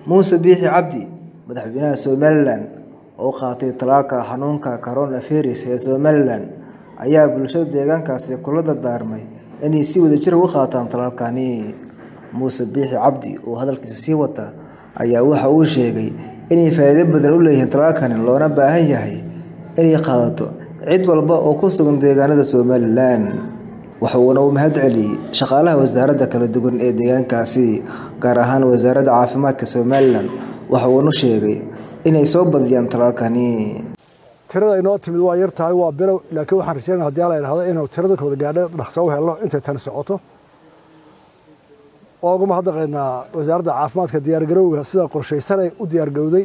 Muuse Biixi Cabdi madaxweynaha Somalilan oo qaatay tallaalka xanuunka coronavirus ee Somalilan ayaa bulshada deegaankaasi kula dardaarmay inay si wadajir ah u qaataan tallaalkani. Muuse Biixi Cabdi oo hadalkiisa sii wata ayaa waxa uu sheegay inay faa'iido badan u leeyihiin tallaalkani loona baahan yahay inay qaadato cid walba oo ku sugan deegaanada Somalilan. Waxa uuna u mahadceliyay shaqaalaha wasaaradaha kala duwan ee deegaankaasi, gaar ahaan Wasaaradda Caafimaadka Somalilan. Waxa uuna sheegay inay soo badiyaan tallaalkani. tirada inoo timid waa yar tahay waa bilow laakiin waxaan rajeynaya haddii alla idhahdo inuu tirada kooda gaadho dhaqso u helno intay tani socoto waa uga mahadnaqaynaa wasaaradda caafimaadka diyaargarowga sida qorshaysanay u diyaargowday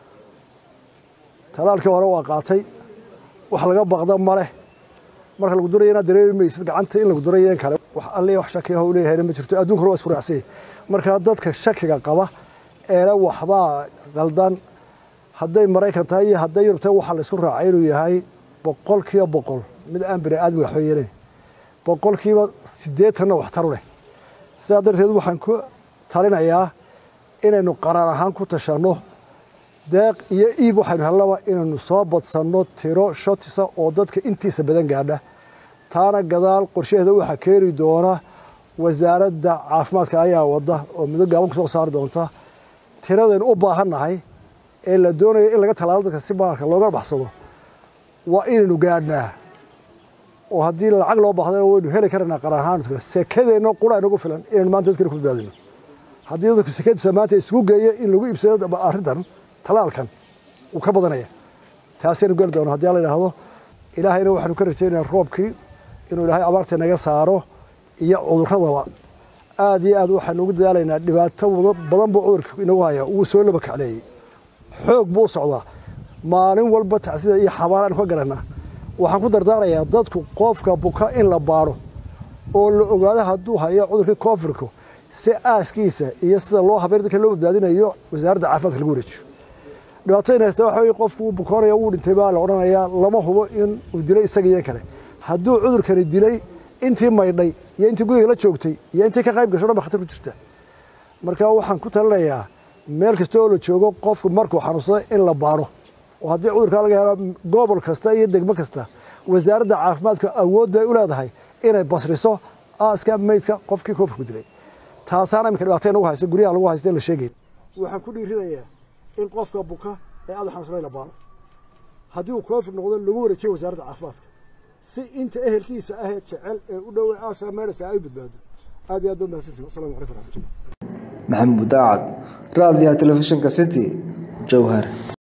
talaalkii hore waa qaatay wax laga baqda ma leh marka lagu duraya inaad dareemi maysid gacanta in lagu durayo in kale wax alle wax shakiyaho u leeyahayna ma jirto adduunkuna waa isku raacsanyay marka dadka shakiga qaba eele waxbaa qaldan hadday maraykan tahay iyo hadday yurub tahay waxaa la isku raacay inuu yahay boqol kiiba boqol mid aan bini aadmi waxba yeelayn boqol kiiba siddeetanna waxtaru leh sidaa darteed waxaan ku talinayaa inaynu qaraar ahaan ku tashanno deeq iyo iib waxaynu hellaba inaynu soo badsanno tiro shotisa oo dadka intiisa badan gaadha taana gadaal qorshaheeda waxaa keeni doona wasaaradda caafimaadka ayaa wadda oo muddo gaaban ku soo saari doonta tiradaynu u baahannahay ee la doonayo in laga tallaalo dadka si maalka looga baxsado waa inaynu gaadhnaa oo haddii lacag loo baahday waynu heli karaynaa qarar ahaan sekadeenna qura inagu filan inaynu maanta dadkana ku badbaadino haddii dadku sekadiisa maanta isugu geeya in lagu iibsado arrintan tallaalkan wuu ka badanaya taasaynu geli doona haddii alla idhaahdo ilaahayna waxaanu ka rajaynayaa roobkii inuu ilaahay abaarta naga saaro iyo cudurradaba aad iyo aad waxaanu ugu dadaalaynaa dhibaato badan buu cudurka inagu haya wuu soo laba kacleeyey xoog buu u socdaa maalin walba tacsida iyo xabaal aanu ka garanaa waxaan ku dardaarayaa dadku qofka buka in la baaro oo la ogaado hadduu hayo cudurkii koonfurku si aaskiisa iyo sida loo habeyn dadka loo badbaadinayo wasaaradda caafimaadka lagu wareejiyo dhibaatooyin haysta waxa weye qofku wuu bukoonaya wuu dhintay baa la odhanayaa lama hubo in uu dilay isaga iyo kale hadduu cudurkani dilay intii maydhay iyo intii guriga la joogtay iyo intii ka qayb gasho dhan ba khatar ku jirta marka waxaan ku talinayaa meel kasta oo la joogo qofku markuu xanuunsado in la baaro oo haddii cudurkaa laga helo gobol kasta iyo degmo kasta wasaaradda caafimaadka awood bay u leedahay inay basriso aaska meydka qofkii koofurku dilay taasaana iminka dhibaatay nagu haysto guryaha lagu haysto in la sheegayn waxaan ku dhiirinayaa in qofka buka ee aada xanuunsanay la baaro haddii uu koofur noqdo lagu wareejiyo wasaaradda caafimaadka si inta ehelkiisa ahee jecel ee u dhowey aaska meydhasa ay u badbaado aad iyo aad baa mahadsantihin wassalamu calaykum waraxmatullah maxamuud daacad raadiyaha telefishinka city jowhar